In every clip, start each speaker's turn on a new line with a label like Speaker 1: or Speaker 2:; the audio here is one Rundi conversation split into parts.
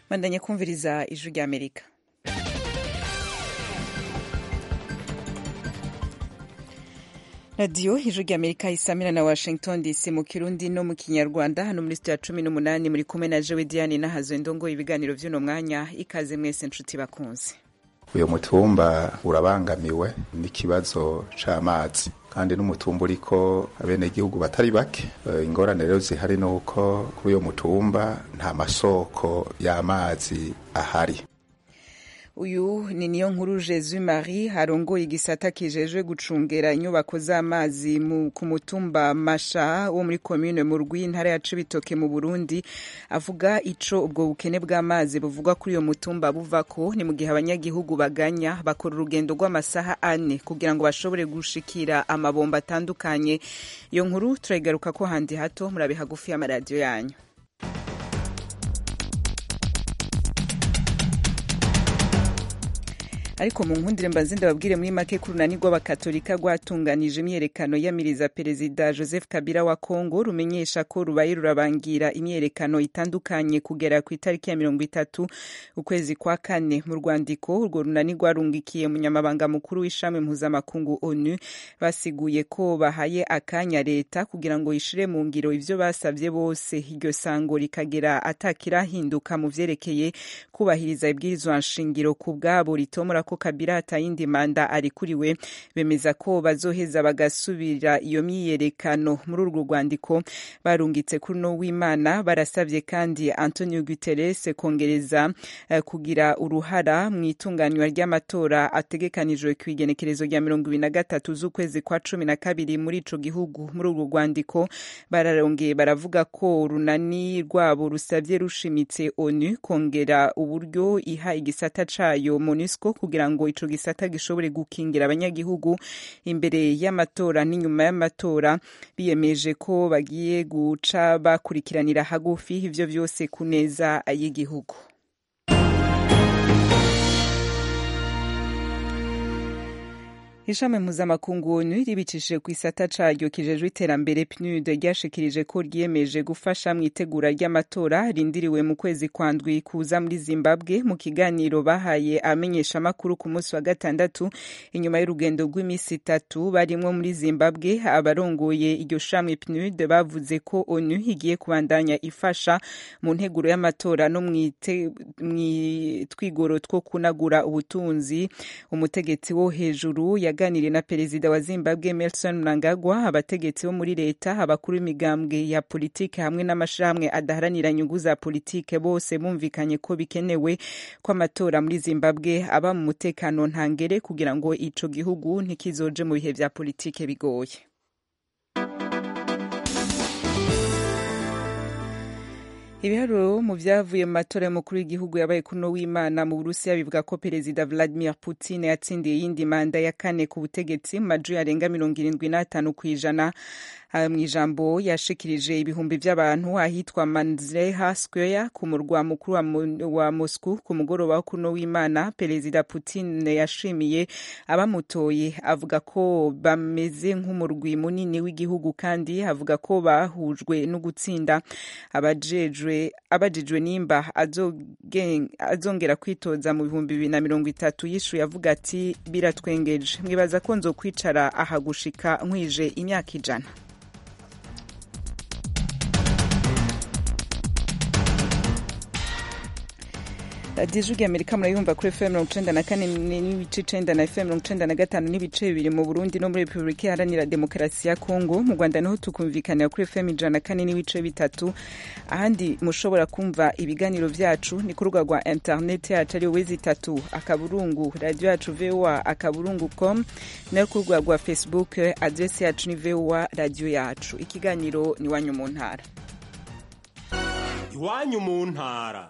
Speaker 1: bandanye kumviriza ijwi ry'amerika radiyo ijwi ry'amerika isamira na washington dc mu kirundi no mu kinyarwanda hano muri sitiyo ya cumi n'umunani muri kumwe na jewe diane nahazo ndongo ibiganiro vy'uno mwanya ikaze mwese nshuti bakunze
Speaker 2: uyu mutumba urabangamiwe n'ikibazo c'amazi kandi n'umutumba uriko abenegihugu batari bake ingorane rero zihari nuko kuri uyo mutumba nta masoko y'amazi ahari
Speaker 1: uyu ni niyo nkuru Jesu Marie harongoye igisata kijejwe gucungera inyubako z'amazi ku mutumba Masha wo muri commune mu rw'intara ya Cibitoke mu Burundi avuga ico ubwo bukene bw'amazi buvugwa kuri uyo mutumba buvako ni mu gihe abanyagihugu baganya bakora urugendo rw'amasaha ane kugira ngo bashobore gushikira amabomba atandukanye iyo nkuru turayigaruka ko handi hato murabe hagufi y'amaradiyo yanyu ariko mu nkundire mbanze ndababwire muri make ku runani rw'abakatolika rwatunganije imyerekano yamiriza perezida joseph kabila wa congo rumenyesha ko rubaye rurabangira imyerekano itandukanye kugera ku itariki ya mirongo itatu ukwezi kwa kane mu rwandiko urwo runani rwarungikiye umunyamabanga mukuru w'ishami mpuzamakungu onu basiguye ko bahaye akanya leta kugira ngo ishire mu ngiro ivyo basavye bose iryo sango rikagera atakirahinduka mu vyerekeye kubahiriza ibwirizwa nshingiro ku bwabo ritomora ko kabila atayindi manda arikuriwe bemeza ko bazoheza bagasubira iyo myiyerekano muri urwo rwandiko barungitse kuri no w'imana barasabye kandi antonio guterres kongereza uh, kugira uruhara mu itunganywa ry'amatora ategekanijwe ku igenekerezo rya mirongo ibiri na gatatu z'ukwezi kwa cumi na kabiri muri ico gihugu muri urwo rwandiko bararongeye baravuga ko urunani rwabo rusabye rushimitse onu kongera uburyo iha igisata cayo monusco kugira ngo ico gisata gishobore gukingira abanyagihugu imbere y'amatora n'inyuma y'amatora biyemeje ko bagiye guca bakurikiranira hagufi ivyo vyose ku neza y'igihugu ishami mpuzamakungu onu ribicishije ku isata caryo kijejwe iterambere pnud ryashikirije ko ryiyemeje gufasha mu itegura ry'amatora rindiriwe mu kwezi kwa ndwi kuza muri zimbabwe mu kiganiro bahaye abamenyesha amakuru ku munsi wa gatandatu inyuma y'urugendo rw'iminsi itatu barimwo muri zimbabwe abarongoye iryo shami pnud bavuze ko onu igiye kubandanya ifasha mu nteguro y'amatora no mwitwigoro two kunagura ubutunzi umutegetsi wo hejuru ya yaganiriye na perezida wa zimbabwe Emmerson Mnangagwa abategetsi bo muri leta abakuru b'imigambwe ya politike hamwe n'amashirahamwe adaharanira inyungu za politike bose bumvikanye ko bikenewe ko amatora muri zimbabwe aba mu mutekano ntangere kugira ngo ico gihugu ntikizoje mu bihe vya politike bigoye ibiharuro mu vyavuye mu matora y'umukuru w'igihugu yabaye kuno w'imana mu burusiya bivuga ko perezida vladimir putin yatsindiye iyindi manda ya kane ku butegetsi mu majwi arenga mirongo irindwi n'atanu kw'ijana mu ijambo yashikirije ibihumbi vy'abantu ahitwa manzreha square ku murwa mukuru wa, wa moscow ku mugoroba wo kuno w'imana perezida putin yashimiye abamutoye avuga ko bameze nk'umurwi munini w'igihugu kandi avuga ko bahujwe no gutsinda abajejwe abajijwe nimba azongera kwitoza mu bihumbi bibiri na mirongo itatu yishuye avuga ati biratwengeje mwibaza ko nzokwicara aha gushika nkwije imyaka ijana radiyo ijwi amerika murayumva kuri fm mirongo icenda na kane n'ibice icenda na fm mirongo icenda na gatanu n'ibice bibiri mu burundi no muri repubulika iharanira demokarasi ya kongo mu rwanda niho tukumvikanira kuri fm ijana na kane n'ibice bitatu ahandi mushobora kumva ibiganiro vyacu ni ku rubuga rwa interineti yacu ari wezi itatu akaburungu radiyo yacu voa akaburungu com nayo ku rubuga rwa facebook adresi yacu ni voa radiyo yacu ikiganiro ni iwanyu mu ntara
Speaker 3: iwanyu mu ntara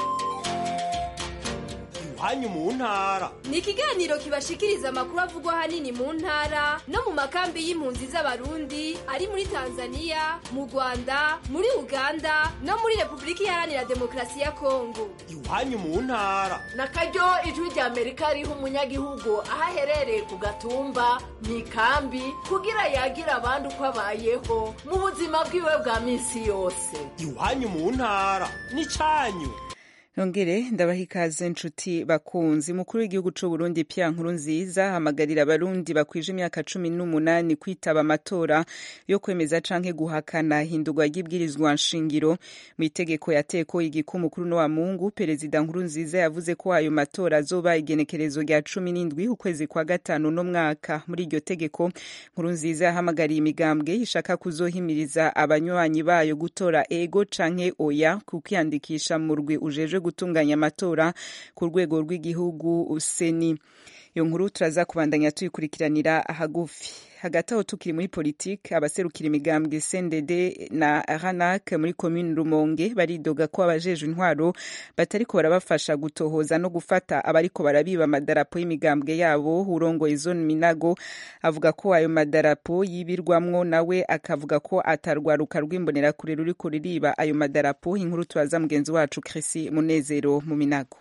Speaker 3: hanyu mu ntara
Speaker 4: ni ikiganiro kibashikiriza amakuru avugwa hanini mu ntara no mu makambi y'impunzi z'abarundi ari muri tanzania mu rwanda muri uganda no muri repubulika iharanira demokarasi ya kongo
Speaker 3: iwanyu mu ntara
Speaker 5: na karyo ijwi rya amerika riha umunyagihugu aho aherereye ku gatumba mu ikambi kugira yagira abandi uko abayeho mu buzima bwiwe bwa minsi yose
Speaker 3: iwanyu mu ntara ni cyanyu
Speaker 1: nongere ndabaha ikaze nshuti bakunzi mukuru w'igihugu c'u Burundi Pierre Nkurunziza hamagarira abarundi bakwije imyaka cumi n'umunani kwitaba amatora yo kwemeza canke guhakana hindurwa ry'ibwirizwa nshingiro mu itegeko yateko igikumu kuri no wa Mungu perezida Nkurunziza yavuze ko ayo matora azoba igenekerezo rya cumi n'indwi ukwezi kwa gatanu no mwaka muri iryo tegeko Nkurunziza yahamagariye imigambwe ishaka kuzohimiriza abanywanyi bayo gutora ego canke oya kukwiyandikisha mu rwi ujejwe gutunganya amatora ku rwego rw'igihugu seni iyo nkuru turaza kubandanya tuyikurikiranira hagufi hagati aho tukiri muri politike abaserukira imigambwe CNDD na RANAC muri commune Rumonge baridoga ko abajejwe intwaro batariko barabafasha gutohoza no gufata abariko barabiba amadarapo y'imigambwe yabo urongoye zone Minago avuga ko ayo madarapo yibirwamwo nawe akavuga ko atarwaruka rw'imbonerakure ruriko ruriba ayo madarapo inkuru turaza mugenzi wacu Chrissy Munezero mu Minago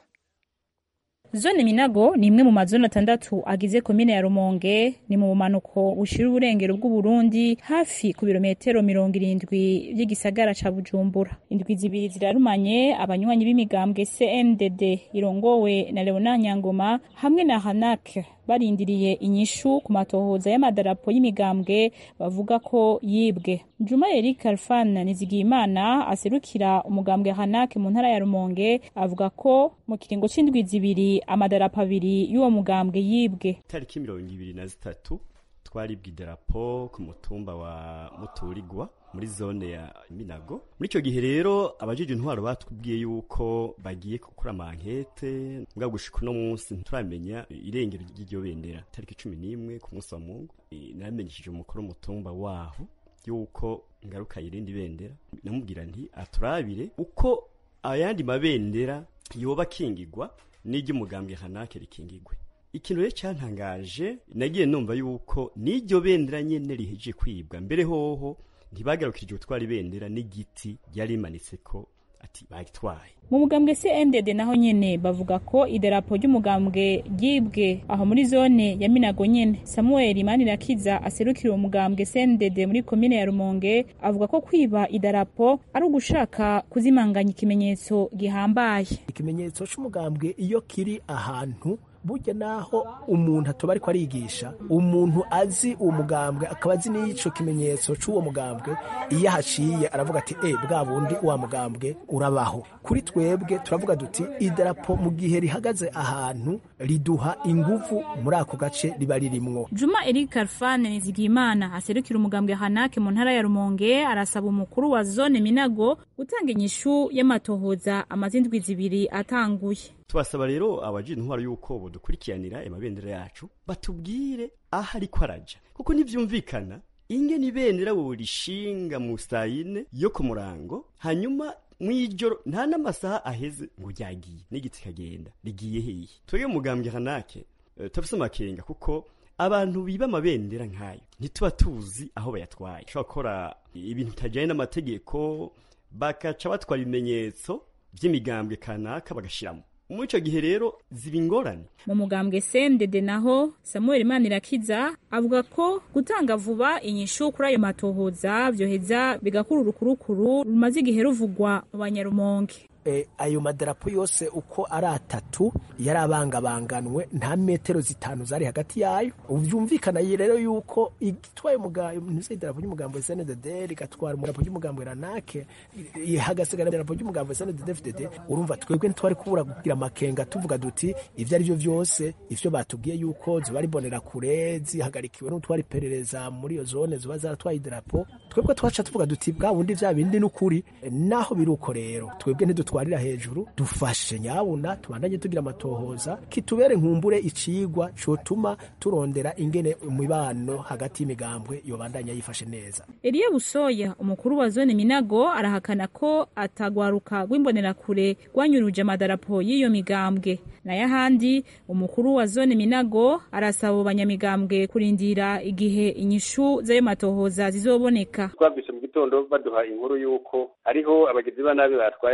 Speaker 6: Zone Minago ni imwe mu mazone atandatu agize komine ya Rumonge ni mu bumanuko bushira uburengero bw'Uburundi hafi ku birometero mirongo irindwi by'igisagara ca Bujumbura. Indwi zibiri zirarumanye abanywanyi b'imigambwe CNDD irongowe na Leonard Nyangoma hamwe na Hanak barindiriye inyishu ku matohoza y'amadarapo y'imigambwe bavuga ko yibwe. Juma Eric Alfan Nizigiyimana aserukira umugambwe Hanak mu ntara ya Rumonge avuga ko mu kiringo c'indwi zibiri amadarapo abiri y'uwo mugambwe yibwe.
Speaker 7: Tariki mirongo ibiri na zitatu twaribwe idarapo ku mutumba wa Muturigwa muri zone ya Minago. Muri ico gihe rero abajije intwaro batubwiye yuko bagiye gukora amankete mbwa gushika uno munsi ntituramenya irengero ry'iryo bendera tariki cumi n'imwe ku munsi wa Mungu naramenyeshije umukuru w'umutumba waho yuko ngaruka irindi bendera namubwira nti aturabire uko ayandi mabendera yoba akingigwa n'iry'umugambwe hanake rikingigwe ikintu rero cyantangaje nagiye numva yuko n'iryo bendera nyene riheje kwibwa mbere hoho ntibagarukije gutwara ibendera n'igiti ryari rimanitse ko ati bagitwaye
Speaker 6: mu mugambwe CNDD naho nyene bavuga ko idarapo ry'umugambwe ryibwe aho muri zone ya Minago nyene Samuel Manirakiza aserukira uwo mugambwe CNDD muri komine ya Rumonge avuga ko kwiba idarapo ari ugushaka kuzimanganya ikimenyetso gihambaye
Speaker 8: ikimenyetso c'umugambwe iyo kiri ahantu burya naho umuntu atoba ariko arigisha umuntu azi uwo mugambwe akaba azi n'ico kimenyetso c'uwo mugambwe iyo ahaciye aravuga ati e bwa bundi wa mugambwe urabaho kuri twebwe turavuga duti idarapo mu gihe rihagaze ahantu riduha inguvu muri ako gace riba ririmwo
Speaker 6: Juma Eric Alfane Nizigimana aserukira umugambwe Hanake mu ntara ya Rumonge arasaba umukuru wa zone Minago gutanga inyishu y'amatohoza amazindwi zibiri atanguye
Speaker 7: tubasaba rero abajije intwaro yuko bodukurikiranira amabendera yacu batubwire aho ariko araja kuko ntivyumvikana ingene ibendera worishinga mu sayine yo ku murango hanyuma mw'ijoro nta n'amasaha aheze ngo ryagiye n'igiti kagenda rigiye hehe twebwe mugambwe hanake uh, tafise amakenga kuko abantu biba amabendera nk'ayo ntituba tuzi aho bayatwaye ushobora gukora ibintu bitajyanye n'amategeko bakaca batwara ibimenyetso vy'imigambwe kanaka bagashiramo muri ico gihe rero ziba ingorane
Speaker 6: mu mugambwe sendede naho samuel manirakiza avuga ko gutanga vuba inyishu kuri ayo matohoza vyoheza bigakura urukurukuru rumaze igihe ruvugwa mu banyarumonge
Speaker 8: e, ayo madarapo yose uko ari atatu yari abangabanganwe nta metero zitanu zari hagati yayo vyumvikana rero yuko igitwaye ntuze idarapo ry'umugambo wa SNDD rigatwara umudarapo ry'umugambo ranake hagasigara idarapo ry'umugambo wa SNDD FDD urumva twebwe ntitwari kubura kugira amakenga tuvuga duti ivyo ari byo vyose ivyo batubwiye yuko ziba ari bonera kure zihagarikiwe n'utwari perereza muri iyo zone ziba zaratwaye idarapo twebwe twaca tuvuga duti bwa bundi vya bindi n'ukuri naho biri uko rero twebwe ntidut twarira hejuru dufashe nyabuna tubandanye tugira amatohoza kitubere nkumbure icigwa cotuma turondera ingene umubano hagati y'imigambwe yobandanya yifashe neza
Speaker 6: Elie Busoya umukuru wa zone Minago arahakana ko atagwaruka rw'imbonerakure rwanyuruje amadarapo y'iyo migambwe nayo ahandi umukuru wa zone Minago arasaba abo banyamigambwe kurindira igihe inyishu z'ayo matohoza zizoboneka
Speaker 9: twabise mu gitondo baduha inkuru y'uko hariho abagizi ba nabi batwaye amadarapo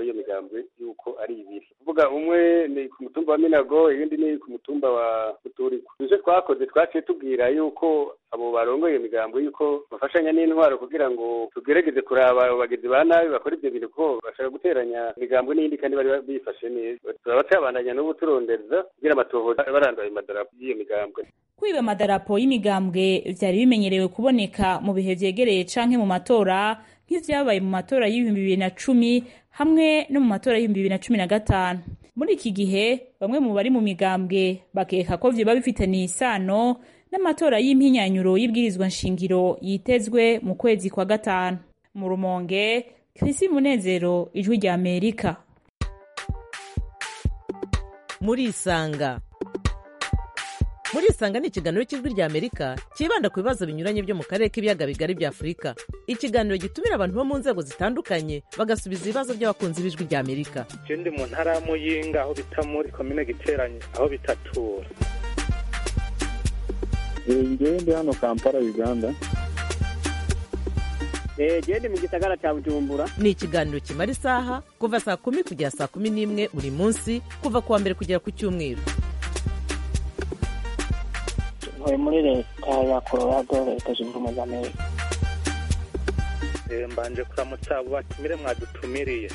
Speaker 9: iyo migambwe yuko ari ibiri kuvuga umwe ni ku mutumba wa minago iyindi ni ku mutumba wa muturiko ivyo twakoze twaciye tubwira yuko abo barongoye iyo migambwe yuko bafashanya n'intwaro kugira ngo tugerageze kuraba abo bagizi ba nabi bakora ivyo bintu ko bashaka guteranya imigambwe n'iyindi kandi bari bifashe neza turaba tuyabandanya n'ubu turondeza kugira amatohoza barandura ayo madarapo y'iyo migambwe
Speaker 6: kwiba amadarapo y'imigambwe vyari bimenyerewe kuboneka mu bihe vyegereye canke mu matora nk'ivyabaye mu matora y'ibihumbi bibiri na cumi hamwe no mu matora y'ibihumbi bibiri na cumi na gatanu muri iki gihe bamwe mu bari mu migambwe bakeka ko vyoba bifitaniye isano n'amatora y'impinyanyuro y'ibwirizwa nshingiro yitezwe mu kwezi kwa gatanu mu rumonge krisi munezero ijwi rya amerika
Speaker 10: murisanga murisanga ni ikiganiro cy'ijwi rya amerika cyibanda ku bibazo binyuranye byo mu karere k'ibiyaga bigari bya afurika ikiganiro gitumira abantu bo mu nzego zitandukanye bagasubiza ibibazo by'abakunzi b'ijwi rya amerika
Speaker 11: je ndi mu ntara ya muyinga aho bita muri komine giteranye aho bitatura
Speaker 12: ngewe ndi hano kampala uganda
Speaker 13: gende mu gisagara cya bujumbura
Speaker 10: ni ikiganiro kimara isaha kuva saa kumi kugera saa kumi n'imwe buri munsi kuva ku wa mbere kugera ku cyumweru
Speaker 13: ntuye muri leta ya colorado leta zunze ubumwe za amerika
Speaker 11: Eh, mbanje kuramutsa abo batumire mwadutumiriye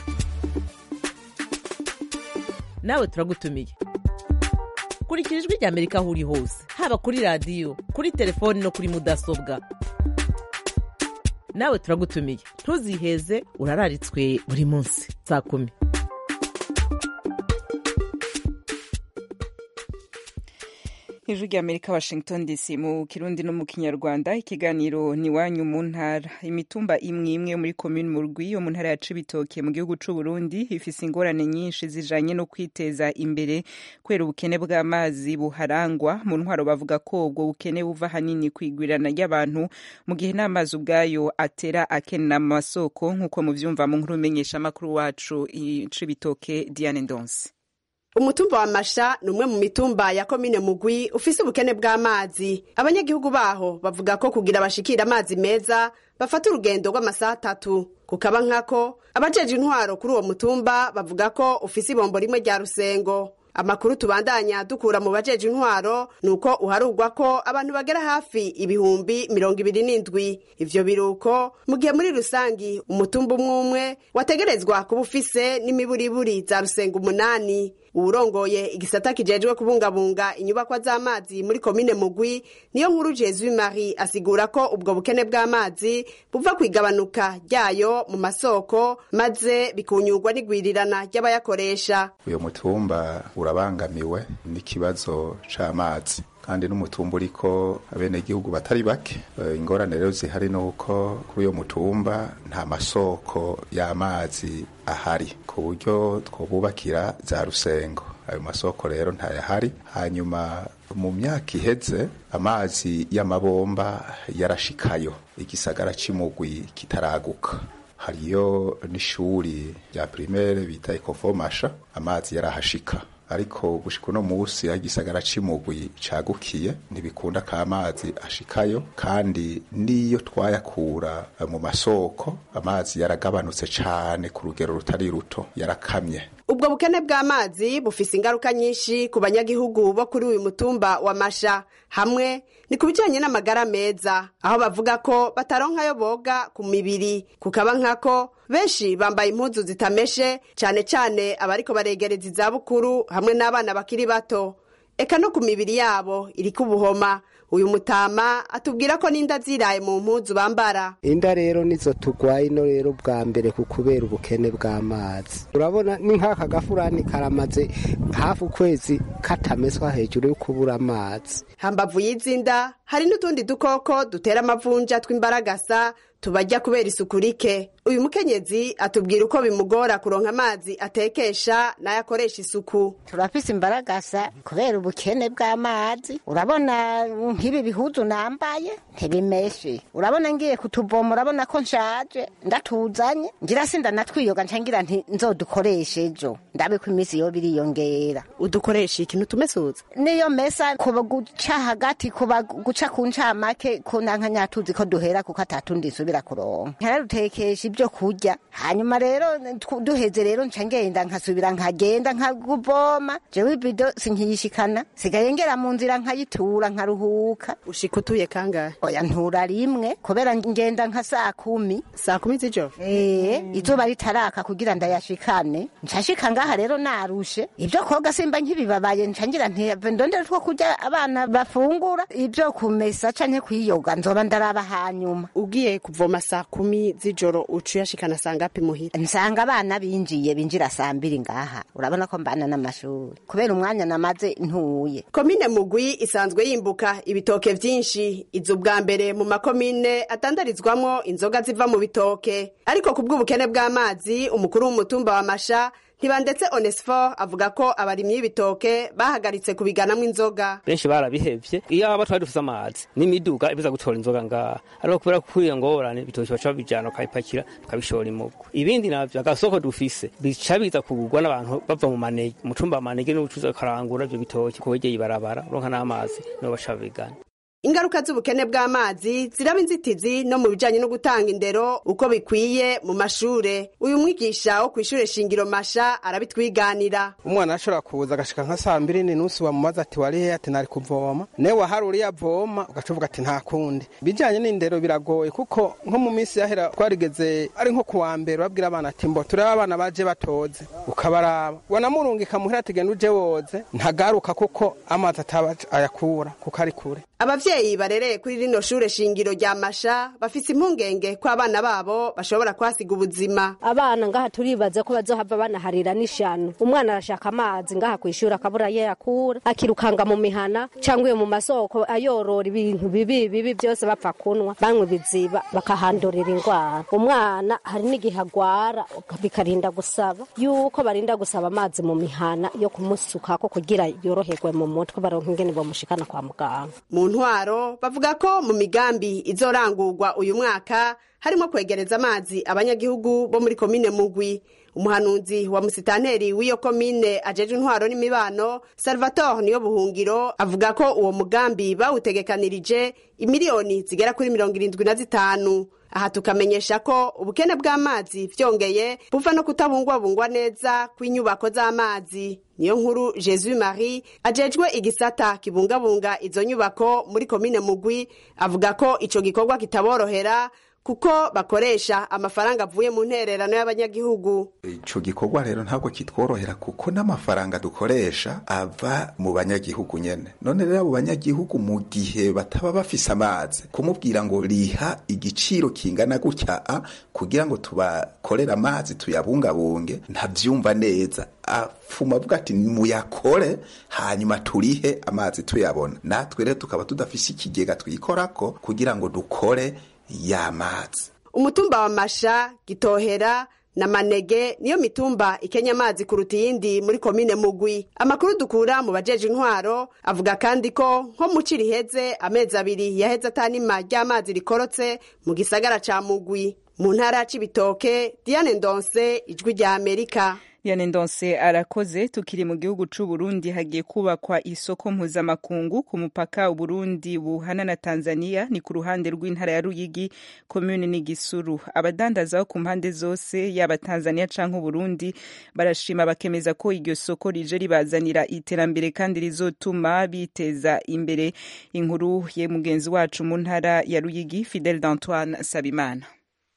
Speaker 10: nawe turagutumiye kurikira ijwi rya amerika aho uri hose haba kuri radiyo kuri telefoni no kuri mudasobwa nawe turagutumiye ntuziheze urararitswe buri munsi saa kumi
Speaker 1: ijwi rya amerika washington dc mu kirundi no mu kinyarwanda ikiganiro ni wanyu mu ntara imitumba imwe imwe muri komini mu rwi yo mu ntara ya cibitoke mu gihugu c'u burundi ifise ingorane nyinshi zijanye no kwiteza imbere kubera ubukene bw'amazi buharangwa mu ntwaro bavuga ko ubwo bukene buva hanini kwigwirana ry'abantu mu gihe n'amazi ubwayo atera akenera mu masoko nk'uko muvyumva mu nkuru menyesha amakuru wacu i cibitoke diane ndonse
Speaker 14: umutumba wa masha ni umwe mu mitumba ya komine mugwi ufise ubukene bw'amazi abanyagihugu baho bavuga ko kugira bashikira amazi meza bafata urugendo rw'amasaha atatu kukaba nkako abajeje intwaro kuri uwo mutumba bavuga ko ufise ibombo rimwe rya rusengo amakuru tubandanya dukura mu bajeje intwaro ni uko uharugwa ko abantu bagera hafi ibihumbi mirongo ibiri n'indwi ivyo biruko mu gihe muri rusangi umutumba umwe umwe wategerezwa kuba ufise n'imiburiburi za rusengo umunani uwurongoye igisata kijejwe kubungabunga inyubakwa z'amazi muri komine mugwi niyo nkuru jesu marie asigura ko ubwo bukene bw'amazi buva ku igabanuka ryayo mu masoko maze bikunyurwa n'igwirirana ry'abayakoresha
Speaker 2: uyu mutumba urabangamiwe n'ikibazo c'amazi kandi n'umutumba uriko abenegihugu batari bake Eh, ingorane rero zihari nuko kuri uyo mutumba nta masoko y'amazi ahari ku buryo twobubakira za rusengo ayo masoko rero ntayahari hanyuma mu myaka iheze amazi y'amabomba yarashikayo igisagara c'imugwi kitaraguka hariyo n'ishuri rya primaire bita ekofomasha amazi yarahashika ariko gushika uno musi aho igisagara c'imugwi cagukiye ntibikunda ko amazi ashikayo kandi n'iyo twayakura eh, mu masoko amazi yaragabanutse cane ku rugero rutari ruto yarakamye
Speaker 14: ubwo bukene bw'amazi bufise ingaruka nyinshi ku banyagihugu bo kuri uyu mutumba wa masha hamwe ni ku bijanye n'amagara meza aho bavuga ko bataronkayo boga ku mibiri kukaba nkako benshi bambaye impuzu zitameshe cane cane abariko baregereza izabukuru hamwe n'abana bakiri bato eka no ku mibiri yabo iriko ubuhoma uyu mutama atubwira ko n'inda ziraye mu mpuzu bambara
Speaker 15: inda rero nizo tugwaye ino rero bwa mbere ku kubera ubukene bw'amazi urabona ni nk'aka gafurani karamaze hafi ukwezi katameswa hejuru yo kubura amazi
Speaker 14: hambavu y'izinda hari n'utundi dukoko dutera amavunja tw'imbaragasa tubajya kubera isuku rike uyu mukenyezi atubwira uko bimugora kuronka amazi atekesha n'ayakoresha isuku
Speaker 16: turafise imbaragasa kubera ubukene bw'amazi urabona nk'ibi bihuzu nambaye ntibimeshe urabona ngiye kutuvoma urabona ko nshaje ndatuzanye ngira sinda natwiyoga nca ngira nti nzodukoreshe ejo ndabe ko iminsi yo biriyongera
Speaker 14: udukoresha ikintu tumesuza
Speaker 16: niyo mesa kuba guca hagati kuba guca ku ncamake ko nanka nyatuzi ko duhera kuko atatundi nsubira dusubira kuronka nkararutekesha ibyo kurya hanyuma rero tw- duheze rero nca ngenda nkasubira nkagenda nkaguvoma jewe ibido sinkiyishikana sigaye ngera mu nzira nkayitura nkaruhuka
Speaker 14: ushika utuye kangahe
Speaker 16: oya ntura rimwe kubera ngenda nka saa kumi
Speaker 14: saa kumi z'ijoro
Speaker 16: ee izuba ritaraka kugira ndayashikane nshashika ngaha rero narushe ibyo koga simba nkibibabaye nca ngira nti ndondere two kurya abana bafungura ibyo kumesa canke kwiyoga nzoba ndaraba hanyuma
Speaker 14: ugiye kuvoma saa kumi z'ijoro uca uyashikana saa ngapi muhira
Speaker 16: nsanga abana binjiye binjira saa mbiri ngaha urabona ko mbana n'amashuri kubera umwanya namaze ntuye
Speaker 14: komine mugwi isanzwe yimbuka ibitoke vyinshi iza ubwa mbere mu makomine atandarizwamwo inzoga ziva mu bitoke ariko ku bw'ubukene bw'amazi umukuru w'umutumba wa masha ntibandetse onesfor avuga ko abarimyi b'ibitoke bahagaritse kubiganamwo inzoga
Speaker 17: benshi barabihevye iyo aba twari dufise amazi n'imiduga ibuza gutora inzoga ngaha ariko kubera ko kuriyo ngorane ibitoki baca babijana bakabipakira tukabishora imugo ibindi navyo agasoko dufise bica biza kugurwa n'abantu bava mu manege mu cumba manege n'ubucuruzi bakarangura ivyo bitoki kuhegeye ibarabara uronka n'amazi nibo baca babigana
Speaker 14: ingaruka z'ubukene bw'amazi ziraba inzitizi no mu bijanye no gutanga indero uko bikwiye mu mashure uyu mwigisha wo kw'ishure shingiro masha arabitwiganira
Speaker 18: umwana ashobora kuza agashika nka saa mbiri n'inusu wamubaza ati warihe ati nari kuvoma newe wahari uriya avoma ugaca uvuga ati nta kundi bijanye n'indero biragoye kuko nko mu minsi yahera twarigeze ari nko kuwa mbere babwira abana ati mbo turebe abana baje batoze ukabaraba wanamurungika muhira ati genda uje woze ntagaruka kuko amazi ataba ayakura kuko ari kure
Speaker 14: abavyeyi barereye kuri rino shure shingiro rya masha bafise impungenge ko abana babo bashobora kwasiga ubuzima
Speaker 19: abana ngaha turibaza ko bazohava banaharira n'ishano umwana arashaka amazi ngaha kwishura akabura ye yakura akirukanga mu mihana cyangwa iyo mu masoko ayorora ibintu bibi bibi byose bapfa kunwa banywa ibiziba bakahandurira indwara umwana hari n'igihe agwara bikarinda gusaba yuko barinda gusaba amazi mu mihana yo kumusukako kugira yoroherwe mu mutwe baronka ingene bamushikana kwa muganga
Speaker 14: mu ntwaro bavuga ko mu migambi izorangurwa uyu mwaka harimo kwegereza amazi abanyagihugu bo muri komine mugwi umuhanuzi wa musitanteri w'iyo komine ajeje intwaro n'imibano salvatore niyo buhungiro avuga ko uwo mugambi bawutegekanirije imiliyoni zigera kuri mirongo irindwi na zitanu aha tukamenyesha ko ubukene bw'amazi vyongeye buva no kutabungwabungwa neza kw'inyubako z'amazi niyo nkuru jesus marie ajejwe igisata kibungabunga izo nyubako muri komine mugwi avuga ko ico gikorwa kitaborohera kuko bakoresha amafaranga avuye mu ntererano y'abanyagihugu
Speaker 2: ico gikorwa rero ntabwo kitworohera kuko n'amafaranga dukoresha ava mu banyagihugu nyene none rero abo banyagihugu mu gihe bataba bafise amazi kumubwira ngo riha igiciro kingana gutya a kugira ngo tubakorere amazi tuyabungabunge ntavyumva neza afuma avuga ati muyakore hanyuma turihe amazi tuyabona natwe rero tukaba tudafise ikigega twikorako kugira ngo dukore y'amazi
Speaker 14: umutumba wa masha gitohera na manege niyo mitumba ikenya amazi kuruta iyindi muri komine mugwi amakuru dukura mu bajeje intwaro avuga kandi ko nko mu ci riheze amezi abiri yaheze atanima ry'amazi rikorotse mu gisagara ca mugwi mu ntara c'ibitoke diane ndonse ijwi rya amerika
Speaker 1: Diane Ndonse arakoze tukiri mu gihugu c'u Burundi hagiye kubakwa isoko mpuzamakungu ku mupaka Uburundi buhana na Tanzania ni ku ruhande rw'intara ya Ruyigi commune ni Gisuru abadandaza ku mpande zose yaba Tanzania canke Burundi barashima bakemeza ko iryo soko rije ribazanira iterambere kandi rizotuma biteza imbere inkuru ye mugenzi wacu mu ntara ya Ruyigi Fidel d'Antoine Sabimana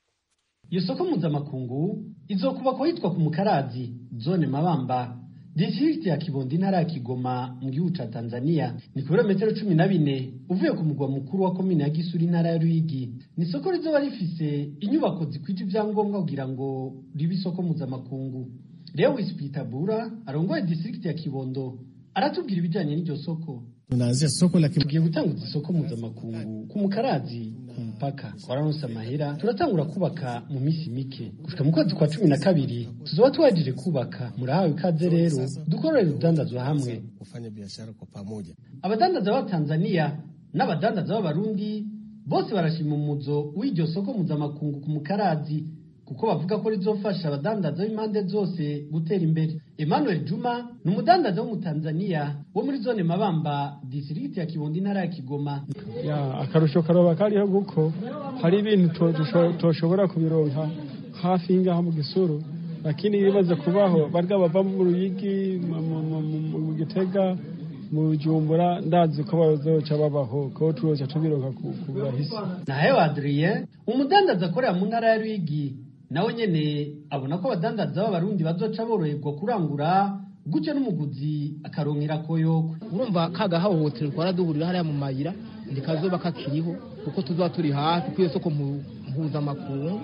Speaker 20: iyo soko mpuzamakungu izokubakwa hitwa ku mukarazi zone mabamba distrikti ya kibondo intara ya kigoma mu gihugu ca tanzania ni ku birometero cumi na bine uvuye ku mugwa mukuru wa komine ya gisuri intara ya ruyigi ni isoko rizoba rifise inyubako zikwije ivyangombwa kugira ngo ribe isoko mpuzamakungu lewis pitabura arongoye distrikti ya kibondo aratubwira ibijanye n'iryo soko
Speaker 21: tunaanzia soko la
Speaker 20: tugiye gutanguza isoko mpuzamakungu ku mukarazi ku mupaka wararonse amahera turatangura kubaka mu minsi mike gushika mu kwezi kwa cumi na kabiri tuzoba tuwajije kubaka murahawe ikaze rero dukorere urudandazwa hamwe
Speaker 21: kufanya biashara kwa pamoja
Speaker 20: abadandaza ba tanzania n'abadandaza b'abarundi bose barashima umuzo w'iryo soko mpuzamakungu ku mukarazi kuko bavuga ko rizofasha abadandaza b'impande zose gutera imbere emmanuel juma ni umudandaza w'umutanzaniya wo muri zone mabamba disirigiti ya kibondo intara ya kigoma
Speaker 4: ya akarusho karoba kariho kuko hari ibintu to- tusho- toshobora kubironka hafi y'ingaha mu gisuru lakini ibibaza kubaho barya bava mu ruyigi mu- mu- mu- mu- mu gitega mu jumbura ndazi ko bazoca babaho ko tuzoca tubironka ku ku burahisi
Speaker 20: nahewe adrien umudandaza akorera mu ntara ya rwigi nawe nyene abona ko abadandaza b'abarundi bazoca boroherwa kurangura gutyo n'umuguzi akaronkera koyoko
Speaker 22: urumva ka gahohoterwa twaraduhurira hariya mu mayira ntikazoba kakiriho kuko tuzoba turi hafi kuri iyo soko mu- mpuzamakungu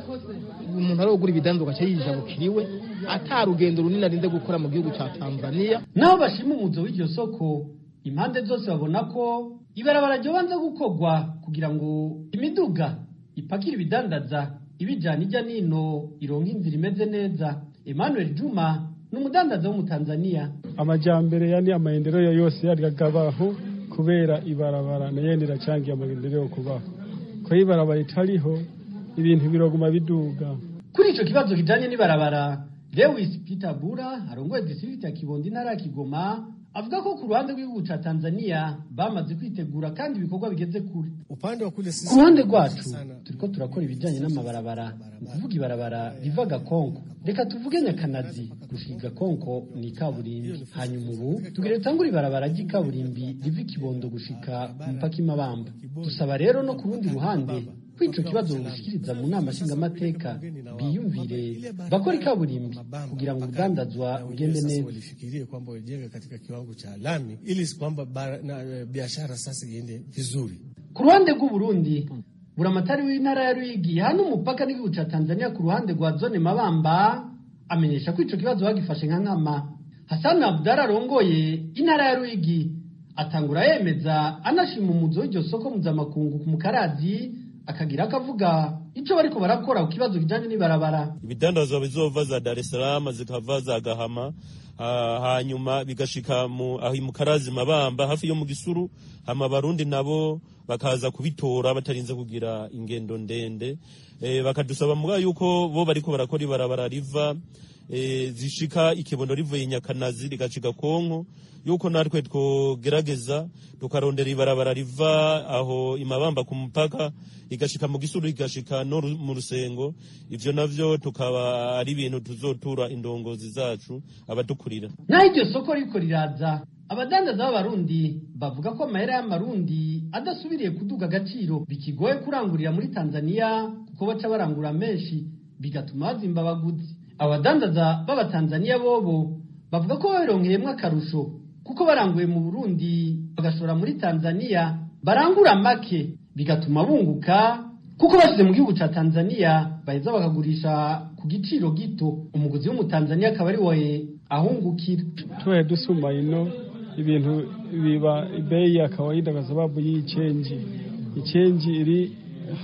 Speaker 22: umuntu ari gugura ibidanzwa agaca yijabukira iwe ata rugendo runini arinze gukora mu gihugu cya tanzania
Speaker 20: naho bashima umuzo w'iryo soko impande zose babona ko ibarabara ryobanza gukorwa kugira ngo imiduga ipakira ibidandaza ibijana ijya nino ironka inzira imeze neza emmanuel juma ni umudandaza w'umutanzaniya
Speaker 4: amajambere yani amaendeleo yose yaragabaho kubera ibarabara nayo riracangiye amaendeleo kubaho ko ibarabara itariho ibintu biroguma biduga
Speaker 20: kuri ico kibazo kijanye n'ibarabara lewis peter bura arongoye district ya kibondo intara ya kigoma avuga ko ku ruhande rw'igihugu ca tanzania bamaze kwitegura kandi ibikorwa bigeze kure
Speaker 21: Upande wa kule sisi
Speaker 20: ku ruhande rwacu turiko turakora ibijanye n'amabarabara ni ukuvuga ibarabara riva gakonko reka tuvuge nyakanazi gushika gakonko ni ikaburimbi hanyuma ubu tugire dutangure ibarabara ry'ikaburimbi riva ikibondo gushika ku mupaka imabamba dusaba rero no ku rundi ruhande ko ico kibazo bugishikiriza mu nama nshingamateka biyumvire bakora ikaburimbi kugira ngo urudandazwa rugende neza
Speaker 21: walifikirie kwamba wajenge katika kiwango cha lami ili kwamba bara- na, eh, biashara sasa iende vizuri.
Speaker 20: ku ruhande rw'uburundi buramatari w'intara ya ruyigi hano umupaka n'igihugu ca tanzania ku ruhande rwa zone mabamba amenyesha ko ico kibazo bagifashe nka nkama hasani abudara arongoye intara ya ruyigi atangura yemeza anashima umuzo w'iryo soko mpuzamakungu ku mukarazi akagira akavuga ico bariko barakora ku kibazo kijanye n'ibarabara
Speaker 3: ibidandazwa bizova za Dar es Salaam zikava za Gahama ah, hanyuma bigashika mu aho mu Karazi Mabamba hafi yo mu Gisuru hama barundi nabo bakaza kubitora batarinze kugira ingendo ndende eh, bakadusaba muga yuko bo bariko barakora ibarabara riva eh, zishika ikibondo rivuye Nyakanazi rigashika Konko yuko natwe twogerageza tukarondera ibarabara riva aho imabamba ku mupaka igashika mu gisuru igashika no ru- mu rusengo ivyo navyo tukaba ari ibintu tuzotura indongozi zacu abadukurira
Speaker 20: naho iryo soko riko riraza abadandaza b'abarundi bavuga ko amahera y'amarundi adasubiriye kuduga agaciro bikigoye kurangurira muri tanzania kuko baca barangura menshi bigatuma bazimba abaguzi abadandaza b'abatanzaniya bobo bavuga ko babironkeyemo akarusho kuko baranguye mu burundi bagashora muri tanzania barangura make bigatuma bunguka kuko bashyize mu gihugu cya tanzania baheza bakagurisha ku giciro gito umuguzi w'umutanzaniya akaba ari we ahungukira
Speaker 4: tubaye dusuma ino ibintu biba bei ya kawaida kwa sababu hii chenji ichenji iri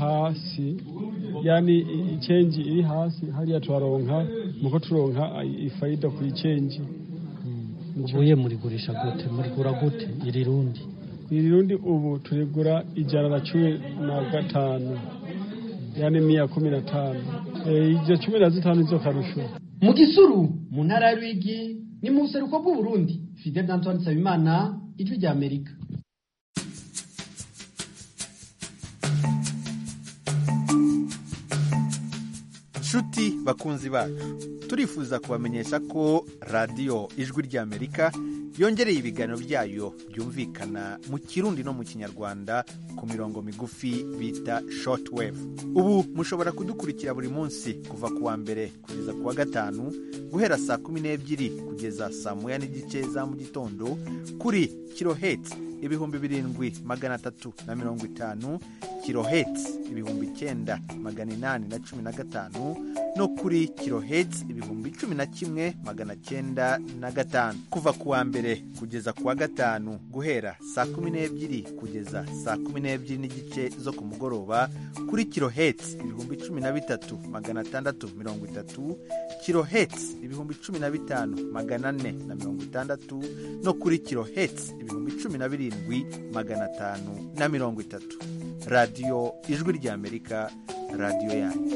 Speaker 4: hasi yani ichenji iri hasi hariya twaronka muko turonka ifaida ku ichenji
Speaker 20: ubuye murigurisha gute murigura gute iri rundi
Speaker 4: iri rundi ubu turigura ijana na cumi na gatanu yani mia kumi na tano Eh, izo cumi na zitanu nizo karusho
Speaker 20: mu gisuru mu ntara ya rwigi ni mu buseruko bw'uburundi fidel antoine nsabimana ijwi rya amerika
Speaker 23: nshuti bakunzi bacu turifuza kubamenyesha ko radiyo ijwi ry'amerika yongereye ibiganiro byayo byumvikana mu kirundi no mu kinyarwanda ku mirongo migufi bita shortwave ubu mushobora kudukurikira buri munsi kuva ku wa mbere kugeza ku wa gatanu guhera saa kumi n'ebyiri kugeza saa moya n'igice za mu gitondo kuri kiloheti ibihumbi birindwi magana atatu na mirongo itanu kiloheti ibihumbi icyenda magana inani na cumi na gatanu no kuri kiloheti ibihumbi cumi na kimwe magana cyenda na gatanu kuva ku wa mbere kugeza ku wa gatanu guhera saa kumi n'ebyiri kugeza saa kumi n'ebyiri n'igice zo ku mugoroba kuri kiloheti ibihumbi cumi na bitatu magana atandatu mirongo itatu kiloheti ibihumbi cumi na bitanu magana ane na mirongo itandatu no kuri kiloheti ibihumbi cumi na birindwi magana atanu na mirongo itatu radiyo ijwi ry'amerika radiyo yanyu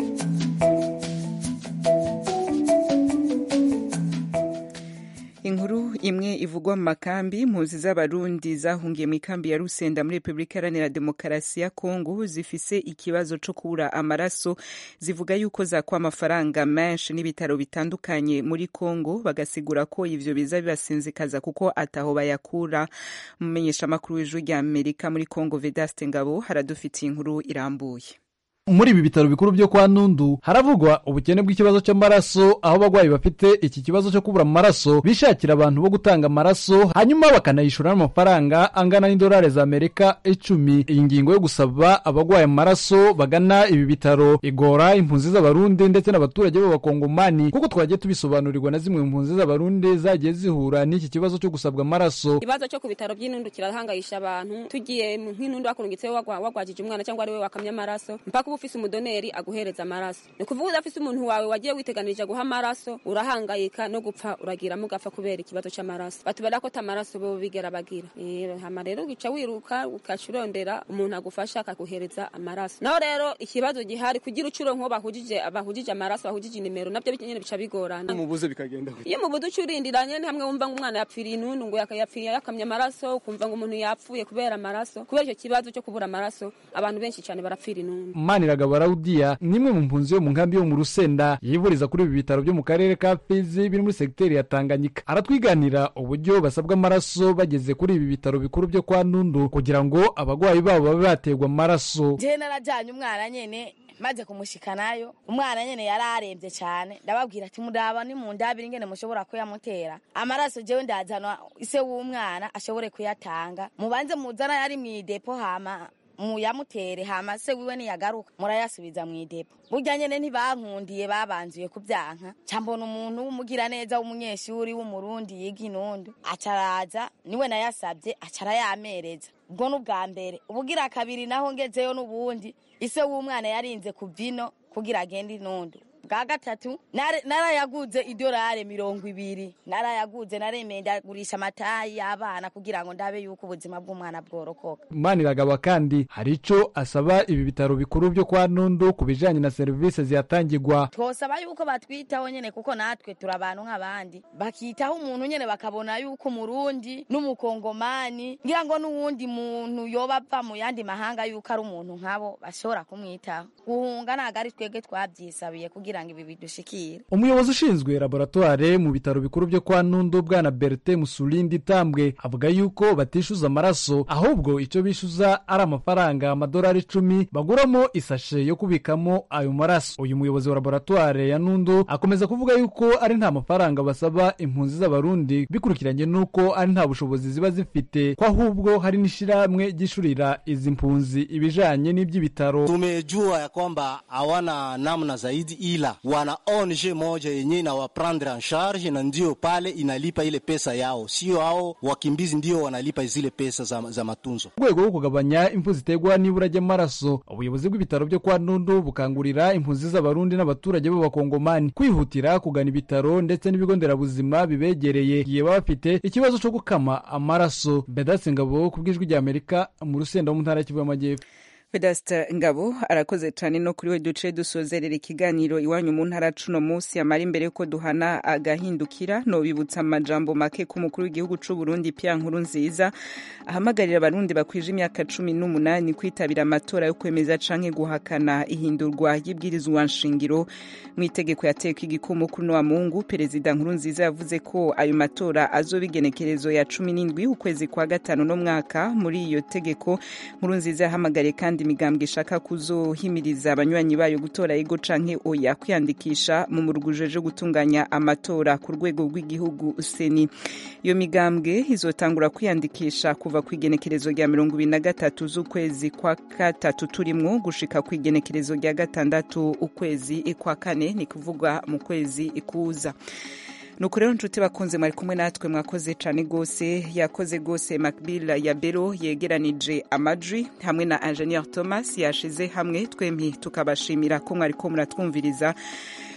Speaker 1: inkuru imwe ivugwa mu makambi impunzi z'abarundi zahungiye mu ikambi ya rusenda muri repubulika iharanira demokarasi ya kongo zifise ikibazo co kubura amaraso zivuga yuko zakwa amafaranga menshi n'ibitaro bitandukanye muri kongo bagasigura ko ivyo biza bibasinzikaza kuko ataho bayakura umumenyesha amakuru w'ijwi rya amerika muri kongo vedaste ngabo haradufitiye inkuru irambuye
Speaker 5: muri ibi bitaro bikuru byo kwa nundu haravugwa ubukene bw'ikibazo cy'amaraso aho abagwayi bafite iki kibazo cyo kubura amaraso bishakira abantu bo gutanga amaraso hanyuma bakanayishura n'amafaranga angana n'idolari za amerika icumi iyi ngingo yo gusaba abagwaye amaraso bagana ibi bitaro igora impunzi z'abarundi ndetse n'abaturage b'abakongomani kuko twagiye tubisobanurirwa na zimwe mu mpunzi z'abarundi zagiye zihura n'iki kibazo cyo gusabwa amaraso
Speaker 7: ikibazo cyo ku bitaro by'inundu kirahangayisha abantu tugiye nk'inundu wakurungitseho wagwajije umwana cyangwa ari we wakamye amaraso mpaka uba ufise umudoneri aguhereza amaraso ni ukuvuga udafise umuntu wawe wagiye witeganirije guha amaraso urahangayika no gupfa uragiramo ugapfa kubera ikibazo cy'amaraso batubera ko tamaraso bo bigera bagira hama rero ugica wiruka ugaca urondera umuntu agufasha akaguhereza amaraso naho rero ikibazo gihari kugira ucuro nko bahujije bahujije amaraso bahujije inimero nabyo nyene bica bigorana
Speaker 5: mubuze bikagenda
Speaker 7: iyo mubuze ucurindiranye ni hamwe wumva ngo umwana yapfiriye intundu ngo yapfiriye yakamye amaraso ukumva ngo umuntu yapfuye kubera amaraso kubera icyo kibazo cyo kubura amaraso abantu benshi cyane barapfira intundu
Speaker 5: maniragaba rawudiya ni imwe mu mpunzi yo mu nkambi yo mu rusenda yivuriza kuri ibi bitaro byo mu karere ka fizi biri muri segiteri ya tanganyika aratwiganira uburyo basabwa amaraso bageze kuri ibi bitaro bikuru byo kwa nundu kugira ngo abagwayi babo babe baterwa amaraso
Speaker 8: jewe narajanye umwana nyene maze kumushikanayo umwana nyene yari aremvye cane ndababwira ati mudaba ni mu ndabiri ingene mushobora kuyamutera amaraso jewe ndazana ise w'umwana ashobore kuyatanga mubanze muzana yari mw'idepo hama muyamutere hama se wiwe niyagaruka murayasubiza mu idepo burya nyene ntibankundiye babanzuye kubyanka ca mbona umuntu w'umugira neza w'umunyeshuri w'umurundi yiga inundu acaraza niwe nayasabye acara yamereza ubwo n'ubwa mbere ubugira kabiri naho ngezeyo n'ubundi ise w'umwana yarinze kuvino kugira agende inundu bwa gatatu narayaguze idolari mirongo ibiri narayaguze naremeye ndagurisha amatayi y'abana kugira ngo ndabe yuko ubuzima bw'umwana bworokoka
Speaker 5: maniragaba kandi hari ico asaba ibi bitaro bikuru byo kwa nundu ku bijanye na serivisi zihatangirwa
Speaker 8: twosaba yuko batwitaho nyene kuko natwe turi abantu nk'abandi bakitaho umuntu nyene bakabona yuko umurundi n'umukongomani ngira ngo n'uwundi muntu yoba ava mu yandi mahanga yuko ari umuntu nkabo bashobora kumwitaho guhunga ntago ari twebwe twabyisabiye kugira ngo ibi bidushikire
Speaker 5: umuyobozi ushinzwe laboratware mu bitaro bikuru byo kwa nundu bwana bertin musulindi tambwe avuga yuko batishyuza amaraso ahubwo icyo bishyuza ari amafaranga amadolari icumi baguramo isashe yo kubikamo ayo maraso uyu muyobozi wa laboratware ya nundu akomeza kuvuga yuko ari nta mafaranga basaba impunzi z'abarundi bikurikiranye n'uko ari nta bushobozi ziba zifite ko ahubwo hari n'ishyirahamwe ryishurira izi mpunzi ibijanye n'iby'ibitaro
Speaker 24: tumejua ya kwamba hawana namna zaidi ila wana ONG moja yenye inawaprendre en charge na ndio pale inalipa ile pesa yao, sio hao wakimbizi ndio wanalipa zile pesa za, za matunzo.
Speaker 5: mu rwego rwo kugabanya impfu ziterwa n'ibura ry'amaraso ubuyobozi bw'ibitaro byo kwa nundu bukangurira impunzi z'abarundi n'abaturage b'abakongomani kwihutira kugana ibitaro ndetse n'ibigo nderabuzima bibegereye igihe baba bafite ikibazo cyo gukama amaraso bedasi ngabo ku bw'ijwi rya amerika mu rusenda wo mu ntara y'Kivu y'amajyepfo
Speaker 1: Vedasta Ngabo arakoze cyane no kuri we duce dusozerera ikiganiro iwanyu mu ntara cuno munsi amara imbere yuko duhana agahindukira no bibutsa amajambo make ku mukuru w'igihugu c'u Burundi Pierre Nkurunziza ahamagarira abarundi bakwije imyaka cumi n'umunani kwitabira amatora yo kwemeza canke guhakana ihindurwa y'ibwirizwa nshingiro mu itegeko yateka igikumu kuri wa Mungu perezida Nkurunziza yavuze ko ayo matora azoba igenekerezo ya cumi n'indwi ukwezi kwa gatanu no mwaka muri iyo tegeko Nkurunziza yahamagariye kandi imigambwe ishaka kuzohimiriza abanywanyi bayo gutora ego canke oya kwiyandikisha mu murugujeje gutunganya amatora ku rwego rw'igihugu seni iyo migambwe izotangura kwiyandikisha kuva ku igenekerezo rya mirongo ibiri na gatatu z'ukwezi kwa gatatu turimwo gushika ku igenekerezo rya gatandatu ukwezi kwa kane ni kuvugwa mu kwezi kuza nuko rero nshuti bakunze mwari kumwe natwe mwakoze cyane rwose yakoze rwose macbill ya bero yegeranije amajwi hamwe na ingenieur thomas yashize hamwe twembi tukabashimira ko mwari ko muratwumviriza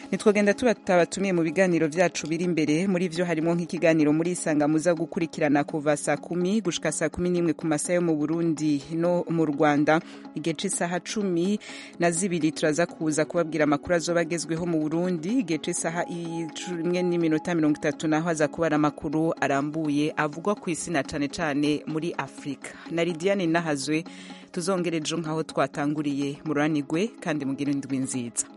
Speaker 1: nitwagenda tubatabatumiye mu biganiro vyacu biri imbere muri vyo harimo nk'ikiganiro muri isanga muza gukurikirana kuva saa kumi gushika saa kumi n'imwe ku masaha yo mu burundi no mu rwanda igihe c'isaha cumi na zibiri turaza kuza kubabwira amakuru azoba agezweho mu burundi igihe c'isaha imwe n'iminota mirongo itatu naho aza kubara amakuru arambuye avugwa ku isi na cane cane muri afurika na lidiane nahazwe tuzongere ejo nk'aho twatanguriye mururanigwe kandi mugire indwi nziza